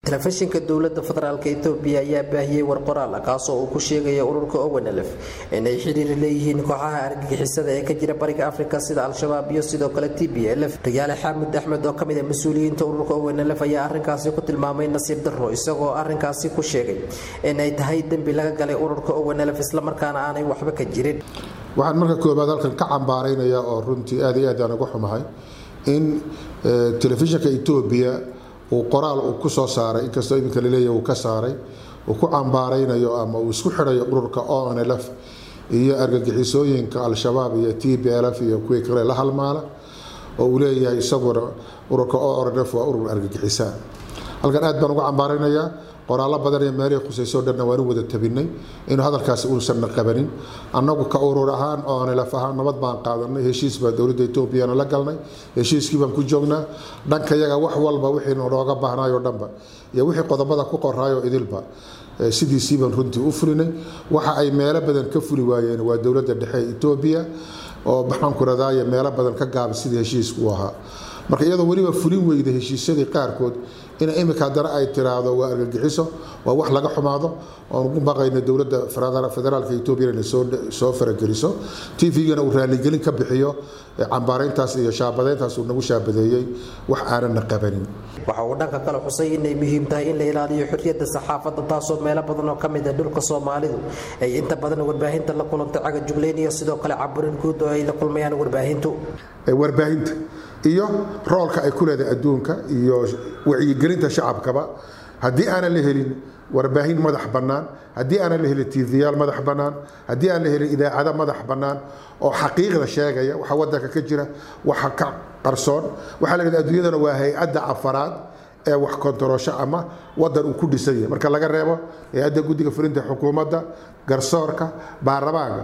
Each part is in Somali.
telefishinka dowlada federaalk etoobiya ayaa baahiyey war qoraal kaasoo uu ku sheegaya ururka owenelef inay xiriir leeyihiin kooxaha argagixisada ee ka jira bariga afrika sida al-shabaab iyo sidoo kale t b lf riyaale xaamud axmed oo kamid a mas-uuliyiinta ururka owenelef ayaa arinkaasi ku tilmaamay nasiib daro isagoo arinkaasi ku sheegay inay tahay dembi laga galay ururka owenelef islamarkaana aanay waxba ka jirin waxaan marka koobaad halkan ka cambaaraynaya oo runtii aad iyo aad aan uga xumahay in telefishinka etoobiya uu qoraal uu ku soo saaray inkastoo iminka laleeyahy uu ka saaray uu ku cambaaraynayo ama uu isku xidhayo ururka onlf iyo argagixisooyinka al-shabaab iyo t b lf iyo kuwii kale la halmaala oo uu leeyahay isaguna ururka onlf waa urur argagixisa halkan aad baan uga cambaaraynayaa qoraallo badan iyo meelihii khusayso dhanna waanu wada tabinay inuu hadalkaasi uusanna qabanin annagu ka urur ahaan oonilaf ahaan nabad baan qaadanay heshiis baa dowladda etoobiyana la galnay heshiiskii baan ku joognaa dhanka yaga wax walba wixii nooga baahnaayoo dhanba iyo wixii qodobada ku qoraayo idilba sidiisii baan runtii u fulinay waxa ay meelo badan ka fuli waayeen waa dowladda dhexe ee etoobiya oo maxaanku radaaye meelo badan ka gaabay sidii heshiisku u ahaa marka iyadoo weliba fulin weyda heshiisyadii qaarkood in imika haddana ay tiraahdo waa argagixiso waa wax laga xumaado oon ugu baqayno dowladda federaalka etoobiya inay soo farageliso tvgana uu raaligelin ka bixiyo cambaarayntaas iyo shaabadeyntaas uu nagu shaabadeeyey wax aanana qabanin waxa uu dhanka kale xusay inay muhiim tahay in la ilaaliyo xurriyadda saxaafadda taasoo meelo badan oo ka mid a dhulka soomaalidu ay inta badan warbaahinta la kulanta caga juglayn iyo sidoo kale caburin guud oo ay la kulmayaan warbaahintu warbaahinta iyo roolka ay ku leedahay adduunka iyo wacyigelinta shacabkaba haddii aanan la helin warbaahin madax bannaan haddii aanan la helin tvyaal madax bannaan haddii aan la helin idaacado madax bannaan oo xaqiiqda sheegaya waxa wadanka ka jira waxa ka qarsoon waxaa la yidhahda adduunyadana waa hay-adda afaraad ee wax kontaroosho ama wadan uu ku dhisan yahay marka laga reebo hay-adda guddiga fulinta xukuumadda garsoorka baarlamaanka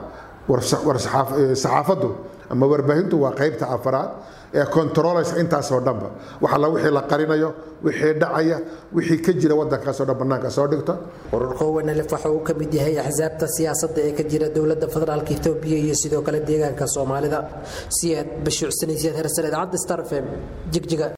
saxaafaddu ama warbaahintu waa qaybta afaraad ee controlaysa intaasoo dhanba wax alla wixii la qarinayo wixii dhacaya wixii ka jira wadankaasoo dhan bannaanka soo dhigta ururka owenelef waxa uu ka mid yahay axsaabta siyaasadda ee ka jira dowladda federaalka etoobiya iyo sidoo kale deegaanka soomaalida siyaad bashiicsanaysiyaad hersan idaacadda star fm jigjiga